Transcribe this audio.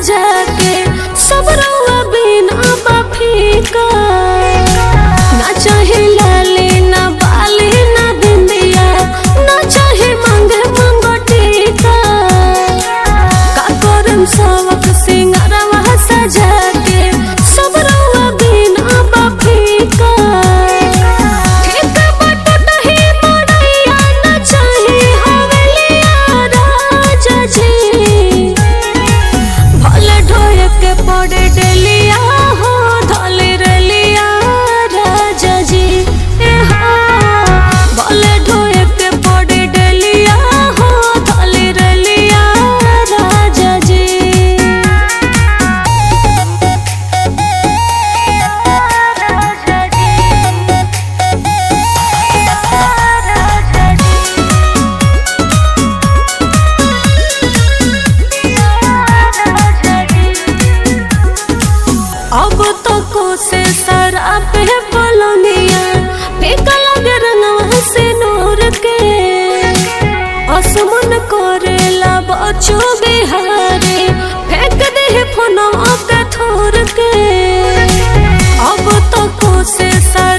सजा के सब रउआ बिना बफीका ना चाहे लाली ना बाली ना बिंदिया ना चाहे मांगे मंगोटिका का करम सबक सिंगारवा सजा के सब रउआ बिना बफीका ठीक बट दही मड़ैया ना चाहे हवेलिया राजा जी भले ढोए के पड़े डेलिया हो धले रेलिया राजा जी ए हो भले ढोए के पड़े डेलिया हो धले रेलिया राजा जी अब तो कोसे शराब है बोलनिया फेंका लगे रंगवा से नूर के असमन करेला बचो बिहारे फेंक दे है फोनवा के थोर के अब तो कोसे शराब